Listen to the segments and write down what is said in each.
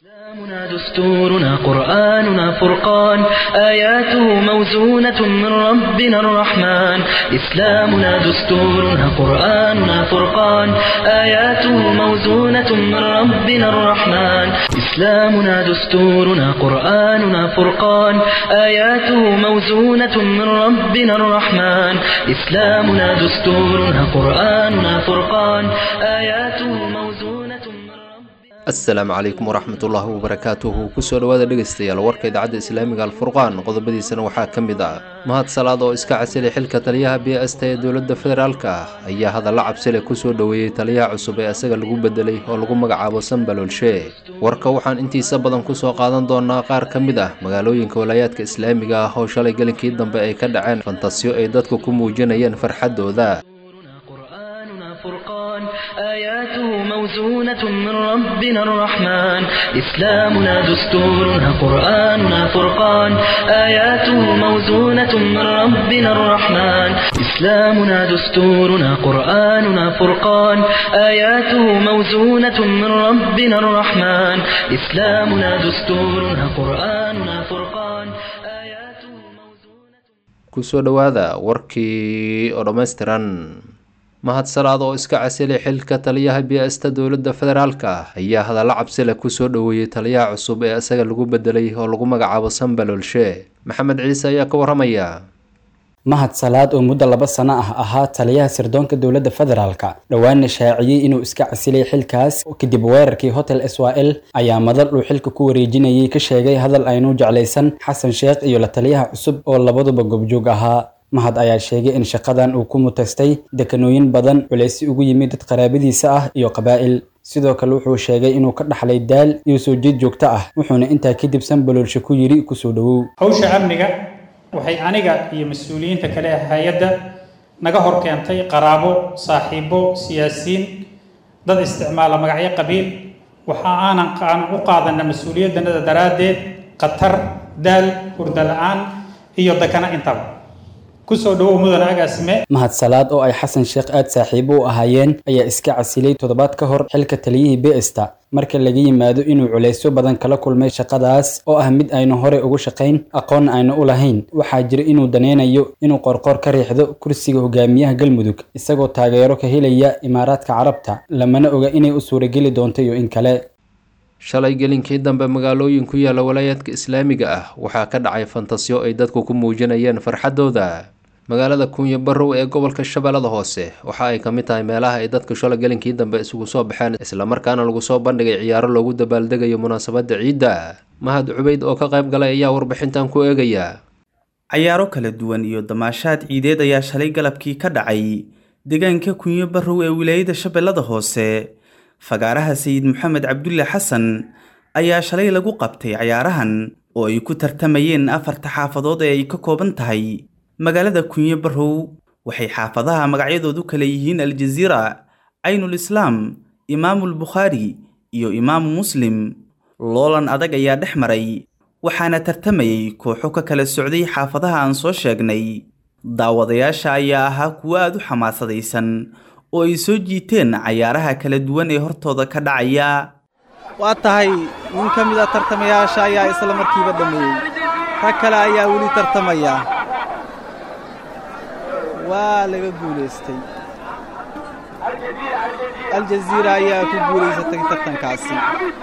إسلامنا دستورنا قرآننا فرقان آياته موزونة من ربنا الرحمن إسلامنا دستورنا قرآننا فرقان آياته موزونة من ربنا الرحمن إسلامنا دستورنا قرآننا فرقان آياته موزونة من ربنا الرحمن إسلامنا دستورنا قرآننا فرقان آياته موزونة من ربنا asalaamu calaykum waraxmatullaahi wabarakaatuhu kusoo dhowaada dhegaystayaal warka idaacadda islaamiga alfurqaan qodobadiisana waxaa ka mid ah mahad salaad oo iska casilay xilka taliyaha b sta ee dowladda federaalka ah ayaa hadalla cabsile kusoo dhoweeyey taliyaha cusub ee isaga lagu bedelay oo lagu magacaabo sanbalolshe warka waxaan intiisa badan kusoo qaadan doonaa qaar ka mid ah magaalooyinka walaayaadka islaamiga ah oo shalay gelinkii dambe ay ka dhaceen fantasiyo ay dadku ku muujinayeen farxaddooda قرآننا فرقان آياته موزونة من ربنا الرحمن إسلامنا دستورنا قرآننا فرقان آياته موزونة من ربنا الرحمن إسلامنا دستورنا قرآننا فرقان آياته موزونة من ربنا الرحمن إسلامنا دستورنا قرآننا فرقان آياته موزونة kusoo dhowaada warkii oo dhammaystiran mahad salaad oo iska casilay xilka taliyaha bi-asta dowladda federaalka ah ayaa hadalla cabsile kusoo dhoweeyey taliyaha cusub ee isaga lagu bedelay oo lagu magacaabo sanbalolshe maxamed ciise ayaa ka waramaya mahad salaad oo muddo laba sano ah ahaa taliyaha sirdoonka dowladda federaalka dhowaana shaaciyey inuu iska casilay xilkaas kadib weerarkii hotel swal ayaa madal uu xilka ku wareejinayay ka sheegay hadal aynu jeclaysan xasan sheekh iyo la taliyaha cusub oo labaduba gobjoog ahaa mahad ayaa sheegay in shaqadan uu ku mutaystay dekanooyin badan culeysi ugu yimid dad qaraabadiisa ah iyo qabaa'il sidoo kale wuxuu sheegay inuu ka dhaxlay daal iyo soo jeed joogto ah wuxuuna intaa kadib sanbalolshe ku yidhi kusoo dhowow hawsha amniga waxay aniga iyo mas-uuliyiinta kale ee hay-adda naga hor keentay qaraabo saaxiibo siyaasiyiin dad isticmaala magacyo qabiil waxa aanan aan u qaadana mas-uuliyaddanada daraaddeed khatar daal hurda la-aan iyo dakana intaba kusoo dhowow mudane agaasime mahad salaad oo ay xasan sheekh aad saaxiibo u ahaayeen ayaa iska casilay toddobaad ka hor xilka taliyihii beesta marka laga yimaado inuu culeysyo badan kala kulmay shaqadaas oo ah mid aynu horey ugu shaqayn aqoonna aynu u lahayn waxaa jira inuu daneynayo inuu qorqor ka riixdo kursiga hogaamiyaha galmudug isagoo taageero ka helaya imaaraadka carabta lamana oga inay u suurageli doonto iyo in kale shalay gelinkii dambe magaalooyin ku yaala walaayaadka islaamiga ah waxaa ka dhacay fantasiyo ay dadku ku muujinayeen farxaddooda magaalada kuunyo barrow ee gobolka shabeellada hoose waxa ay ka mid tahay meelaha ay dadku shalay gelinkii dambe isugu soo baxeen islamarkaana lagu soo bandhigay ciyaaro loogu dabaaldegayo munaasabadda ciidda mahad cubeyd oo ka qayb galay ayaa warbixintan ku eegaya cayaaro kala duwan iyo damaashaad ciideed ayaa shalay galabkii ka dhacay deegaanka kunyo barrow ee wilaayada shabeellada hoose fagaaraha sayid maxamed cabdulle xasan ayaa shalay lagu qabtay cayaarahan oo ay ku tartamayeen afarta xaafadood ee ay ka kooban tahay magaalada kunyo barrow waxay xaafadaha magacyadoodu kale yihiin aljaziira caynul islaam imaamul bukhaari iyo imaamu muslim loolan adag ayaa dhex maray waxaana tartamayay kooxo ka kala socday xaafadaha aan soo sheegnay daawadayaasha ayaa ahaa kuwo aad u xamaasadaysan oo ay soo jiiteen cayaaraha kala duwan ee hortooda ka dhacaya waa tahay nin ka mid a tartamayaasha ayaa isla markiiba dhammeeyey rag kale ayaa weli tartamaya waa laga guulaystay aljaziira ayaa ku guulaysatay tartankaasi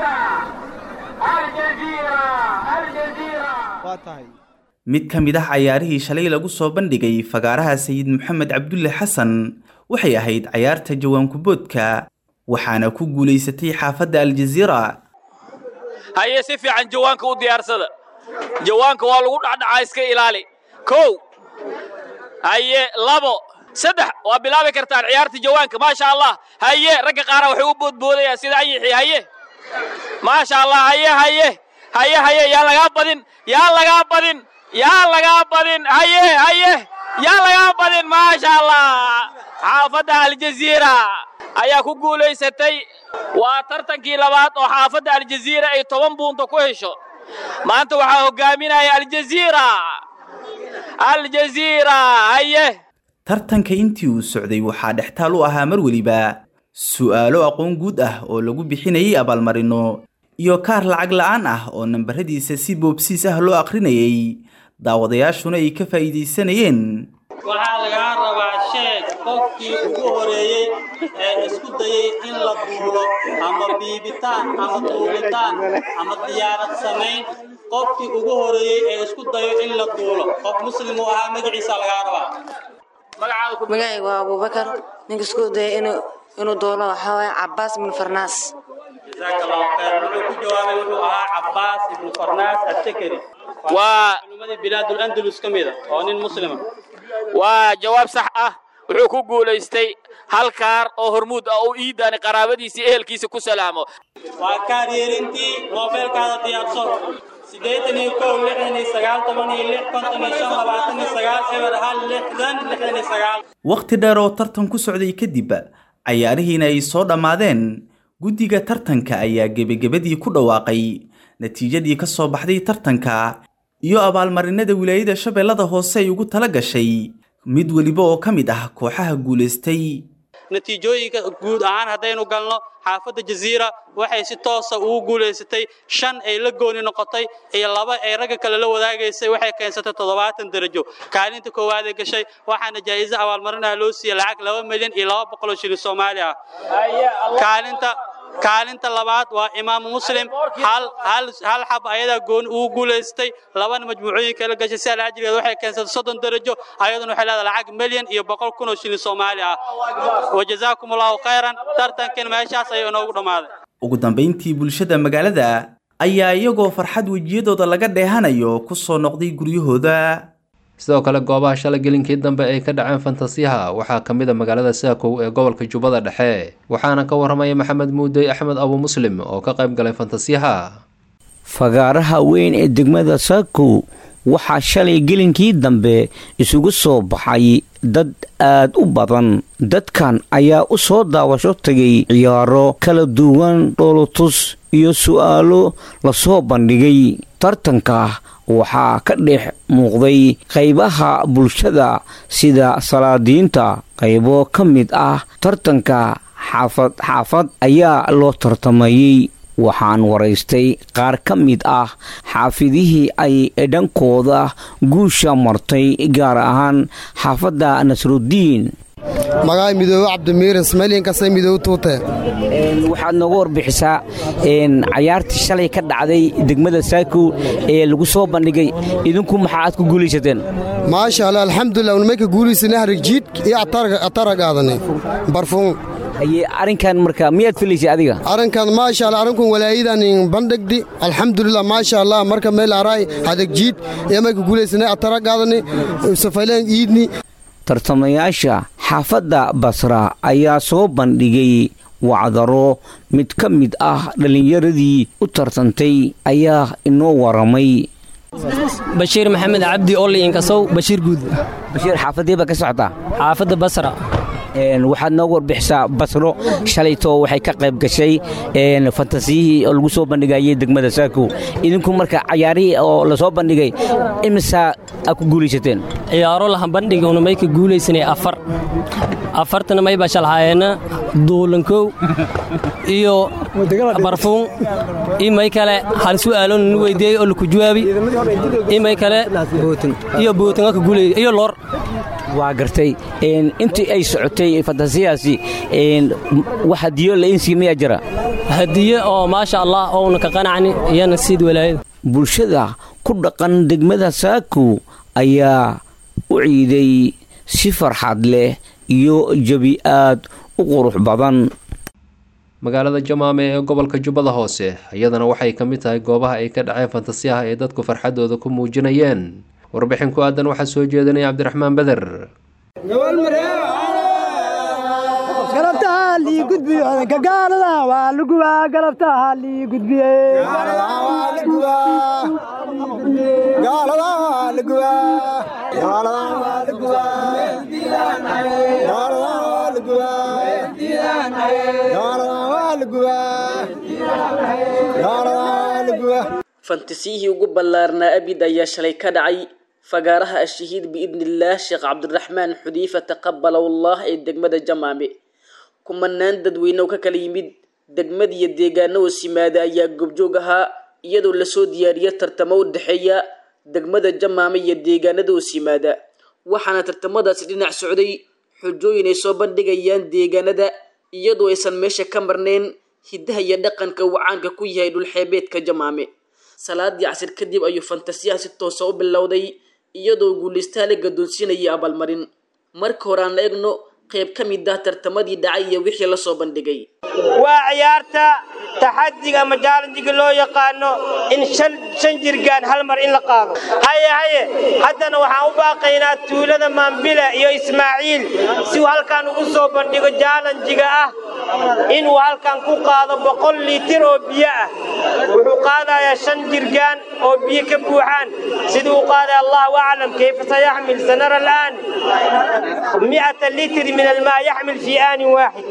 waa tahay mid ka mid ah cayaarihii shalay lagu soo bandhigay fagaaraha sayid maxamed cabdulle xasan waxay ahayd cayaarta jawaankuboodka waxaana ku guulaysatay xaafadda aljaziira haye si fiican jawaanka u diyaarsada jawaanka waa lagu dhacdhacaa iska ilaali kow haye labo saddex waa bilaabi kartaan ciyaarta jawaanka maasha allah haye ragga qaara waxay u boodboodayaan sida ayixii haye maasha allah haye haye haye haye yaa lagaa badin yaa lagaa badin yaa lagaa badin haye haye yaa lagaa badin maasha allah xaafadda aljaziira ayaa ku guulaysatay waa tartankii labaad oo xaafadda aljaziira ay toban buunta ku hesho maanta waxaa hogaaminaya aljaziira aljaziira haye tartanka intii uu socday waxaa dhextaal u ahaa mar weliba su'aalo aqoon guud ah oo lagu bixinayay abaalmarino iyo kaar lacag la-aan ah oo nambaradiisa si boobsiis ah loo aqrinayay daawadayaashuna ay ka faa'iidaysanayeen waxaa lagaa rabaa sheeg qofkii ugu horeeyey ee isku dayey in la duulo ama biibitaan ama duulitaan ama diyaarad samayn qofkii ugu horeeyey ee isku dayo in la duulo qof muslim uu ahaa magaciisa lagaa rabaa magacayga waa abubakar ninka isku dayay inuu inuu duulo waxaa waaye cabaas ibnu farnaas jazaaka allahu khayr wuxuu ku jawaabay wuxuu ahaa cabaas ibnu farnaas atakari waa culimadii bilaadul andalus ka mida oo nin muslima waa jawaab sax ah wuxuu ku guulaystay hal kaar oo hormuud ah oo iidaani qaraabadiisii ehelkiisa ku salaamo waa kaar yeerintii moobeelkaada diyaarso siddeetan iyo kow lixdan iyo sagaal toban iyo lix konton iyo shan labaatan iyo sagaal eber hal lixdan lixdan iyo sagaal wakhti dheer oo tartan ku socday kadib cayaarihiina ay soo dhammaadeen guddiga tartanka ayaa gebagebadii ku dhawaaqay natiijadii ka soo baxday tartanka iyo abaalmarinada wilaayada shabeellada hoose ay ugu tala gashay mid weliba oo ka mid ah kooxaha guulaystay natiijooyinka guud ahaan haddaynu galno xaafadda jaziira waxay si toosa ugu guulaysatay shan ay la gooni noqotay iyo laba ay ragga kale la wadaagaysay waxay keensatay toddobaatan darajo kaalinta koowaad ee gashay waxaana jaa'iso abaalmarin ah loo siiyey lacag laba milyan iyo laba boqol oo shilin soomaali ah kaalinta kaalinta labaad waa imaamu muslim hal hal hal xab ayadaa gooni ugu guulaystay labana majmuucooyinka la gashay si alhajrigeed waxay keensatay soddon darajo ayaduna waxay leedahay lacag milyan iyo boqol kun oo shilin soomaali ah wajazaakum allahu khayran tartankan meeshaas ayuu inoogu dhammaaday ugu dambayntii bulshada magaalada ayaa iyagoo farxad wejiyadooda laga dheehanayo ku soo noqday guryahooda sidoo kale goobaha shalay gelinkii dambe ay ka dhaceen fantasiyaha waxaa ka mid a magaalada saakow ee gobolka jubbada dhexe waxaana ka warramaya maxamed muudey axmed abu muslim oo ka qayb galay fantasiyaha fagaaraha weyn ee degmada saakow waxaa shalay gelinkii dambe isugu soo baxay dad aad u badan dadkan ayaa u soo daawasho tagay ciyaaro kala duwan dhoolotus iyo su'aalo lasoo bandhigay tartanka waxaa ka dhex muuqday qaybaha bulshada sida salaadiinta qaybo ka mid ah tartanka xaafad xaafad ayaa loo tartamayey waxaan waraystay qaar ka mid ah xaafidihii ay dhankooda guusha martay gaar ahaan xaafadda nasrudiin magaca midoobe cabdimiirin smaylinkasay midoobe tuute waxaad nooga warbixisaa cayaartii shalay ka dhacday degmada saakow ee lagu soo bandhigay idinku maxaa aad ku guulaysateen maasha allah alxamdulilah unmayka guulaysana harigjiid iyo atara qaadanay barfuun haye arrinkan marka miyaad filaysay adiga arrinkan maasha allah arrinkun walaayadan bandhigdi alxamdulilah maasha allah marka meel araay hadagjiid iyo mayka guulaysana atara qaadanay safayleen iidni tartamayaasha xaafadda basra ayaa soo bandhigay wacdaro mid ka mid ah dhallinyaradii u tartantay ayaa inoo waramay bashiir maxamed cabdi olli inkasow bashiir guud bashiir xaafadii baa ka socotaa xaafadda basra waxaad nooga warbixisaa basro shalaytoo waxay ka qayb gashay fantasiyihii oo lagu soo bandhigayay degmada saakow idinku marka cayaarihii oo lasoo bandhigay imisaa aad ku guulaysateen ciyaaro lahan bandhiguna may ka guulaysanay afar afartana may baa shalhaayeenna duulankow iyo barfuun iyo may kale hal su'aalo ninu weydiiyey oo laku jawaabi iyo may kale iyo bootinga ka guulay iyo loor waa gartay intii ay socotay fantasiyaasi wax hadiyo lainsi miyaa jira hadiye oo maasha allah ouna ka qanacni iyana siid walaayada bulshada ku dhaqan degmada saakow ayaa u ciiday si farxad leh iyo jebi aad u qurux badan magaalada jamaame ee gobolka jubbada hoose iyadana waxay ka mid tahay goobaha ay ka dhaceen fantasiyaha ay dadku farxadooda ku muujinayeen warbixin ku aadan waxaa soo jeedinaya cabdiraxmaan beder fantasiyihii ugu ballaarnaa abid ayaa shalay ka dhacay fagaaraha ashahiid biidnillaah sheekh cabdiraxmaan xudiifa taqabala wallah ee degmada jamaame kumanaan dadweyne oo ka kala yimid degmad iyo deegaano wasimaada ayaa goobjoog ahaa iyadoo lasoo diyaariya tartamo u dhexeeya degmada jamaame iyo deegaanada wasimaada waxaana tartamadaasi dhinac socday xujooyin ay soo bandhigayaan deegaanada iyadoo aysan meesha ka marnayn hiddaha iyo dhaqanka uu caanka ku yahay dhulxeebeedka jamaame salaadii casir kadib ayuu fantasiyaha si toosa u bilowday iyadoo guulaystaa la gadoonsiinaya abaalmarin marka hore aan la egno qayb ka mid ah tartamadii dhacay iyo wixii lasoo bandhigay waa ciyaarta taxadiga ama jaalanjiga loo yaqaano in shan shan jirgaan hal mar in la qaado haye haye haddana waxaan u baaqaynaa tuulada maambile iyo ismaaciil si uu halkan ugu soo bandhigo jaalanjiga ah inuu halkan ku qaado boqol liitir oo biyo ah wuxuu qaadayaa shan jirgaan oo biyo ka buuxaan siduu u qaadaya allahu aclam kayfa sayaxmil sanara al'aan mi'ata litr min almaa yaxmil fii aanin waaxid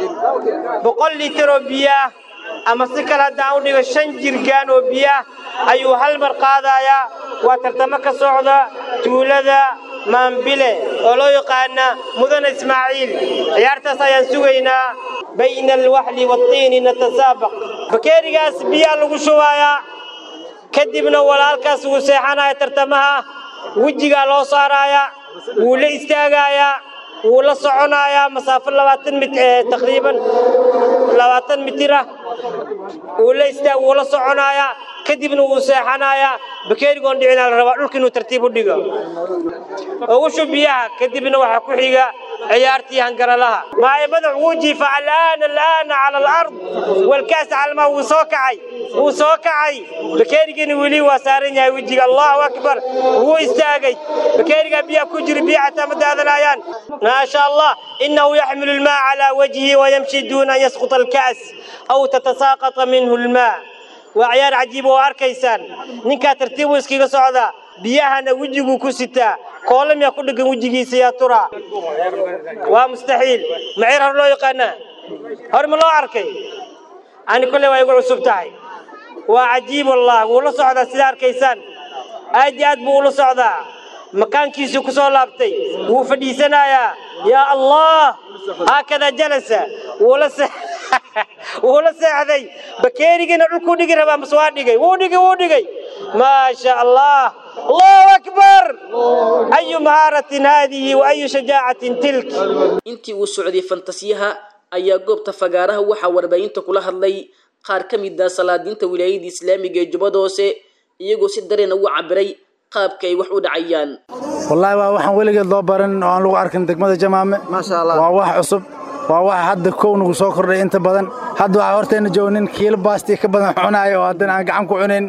boqol litir oo biyo ah ama si kale haddaan u dhigo shan jirgaan oo biyo ah ayuu hal mar qaadayaa waa tartamo ka socda tuulada maambile oo loo yaqaana mudane ismaaciil ciyaartaas ayaan sugaynaa bayna alwaxli waatiini natasaabaq bakeerigaas biyaa lagu shubayaa kadibna walaalkaas wuu seexanaya tartamaha wejigaa loo saarayaa wuu la istaagayaa wuu la soconayaa masaafo labaatan mit taqriiban labaatan mitir ah wuu la istaag wuu la soconayaa kadibna wuu seexanayaa bakeerigoon dhicinaa la rabaa dhulka inuu tartiib u dhigo ugu shub biyaha kadibna waxaa ku xiga ciyaartii hangaralaha maaye madax wuu jiifa alaana alaana cala alard walkaas calmaa wuu soo kacay wuu soo kacay bakeerigana weli waa saaran yahay wejiga allahu akbar wuu istaagay bakeerigaa biyaha ku jira biya xataa ma daadanayaan maasha allah inahu yaxmilu almaa calaa wajhihi wayamshi duuna an yasquta alka's aw tatasaaqata minhu almaa waa ciyaar cajiib oo arkaysaan ninkaa tartiib uu iskaga socdaa biyahana wejiguu ku sitaa koolamiyaa ku dheggan wejigiisa yaa turaa waa mustaxiil maciir hor loo yaqaanaa hor ma loo arkay ani kolley waa igu cusub tahay waa cajiib wallah wuu la socdaa sida arkaysaan aad iyo aad buu ula socdaa makaankiisuu ku soo laabtay wuu fadhiisanayaa yaa allah haakadaa jalasa wuu la wuu la seexday bakeerigina dhulkuu dhigi rabaa mase waa dhigay wuu dhigay wuu dhigay maasha allah allahu akbar ayu mahaaratin haadihi wa ayu shajaacatin tilk intii uu socday fantasiyaha ayaa goobta fagaaraha waxaa warbaahinta kula hadlay qaar ka mid ah salaadiinta wilaayada islaamiga ee jubbada hoose iyagoo si dareena ugu cabiray qaabka ay wax u dhacayaan wallaahi waa waxaan weligeed loo baran oo aan lagu arkin degmada jamaame waa wax cusub waa waxa hadda kow nagu soo kordhay inta badan hadda waxaa hortayna jooga nin kiilo baasti ka badan cunaayo oo haddana aan gacan ku cunayn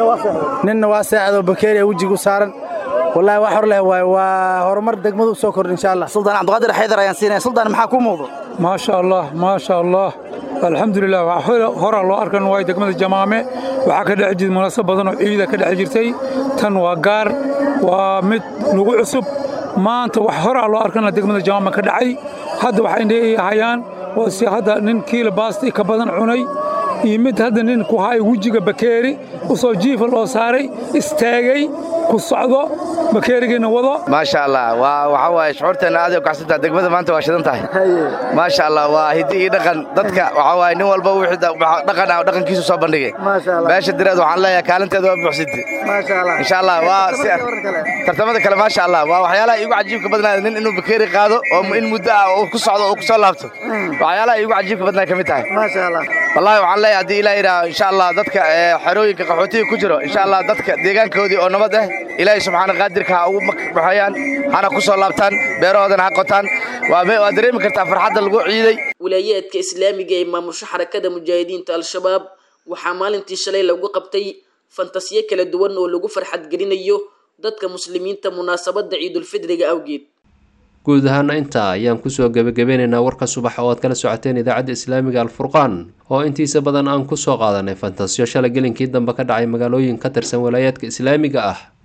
ninna waa seexdoo bakeeri wejiga u saaran wallaahi wax hor leh waay waa horumar degmadu u soo kordhay insha allah suldaan cabdiqaadir xaydar ayaan siinaya suldaan maxaa kuu muuqdo maasha allah maasha allah alxamdulilah horaa loo arkan waay degmada jamaame waxaa ka dhex jirta munaasab badan oo ciida ka dhex jirtay tan waa gaar waa mid nagu cusub maanta wax horaa loo arkana degmada jamaame ka dhacay hadda waxay hayaan waa si hadda nin kiila baasti ka badan cunay iyo mid hadda nin ku haay wejiga bakeeri usoo jiifa loo saaray istaagay ku socdo bakeerigiina wado maasha allah waa waxa waaye shucuurteenna aad ay u kacsantaha degmada maanta waa shidan tahay maasha allah waa hiddi iyo dhaqan dadka waxa waaye nin walba wixii dhaqan ah dhaqankiisu soo bandhigay beesha direed waxaan leeyahay kaalinteeda waa buuxsintay insha allah waa si tartamada kale maasha allah waa waxyaalaha iigu cajiibka badnaaya nin inuu bakeeri qaado oo in muddo ah oo ku socdo oo ku soo laabto waxyaalaha iigu cajiibka badnaaya ka mid tahay wallahi waxaan leeyahay haddii ilaah yidhaah insha allah dadka xerooyinka qaxootiga ku jiro insha allah dadka deegaankoodii oo nabad ah ilaahay subxaana qaadirka ha ugu baxayaan hana ku soo laabtaan beerahoodana ha qotaan waa dareemi kartaa farxadda lagu ciiday wilaayaadka islaamiga ee maamusho xarakada mujaahidiinta al-shabaab waxaa maalintii shalay lagu qabtay fantasiyo kala duwan oo lagu farxadgelinayo dadka muslimiinta munaasabadda ciidulfidriga awgeed guud ahaana intaa ayaan kusoo gebagabeynaynaa warka subax oo aad kala socoteen idaacadda islaamiga alfurqaan oo intiisa badan aan kusoo qaadanay fantasiyo shalay gelinkii dambe ka dhacay magaalooyin ka tirsan walaayaadka islaamiga ah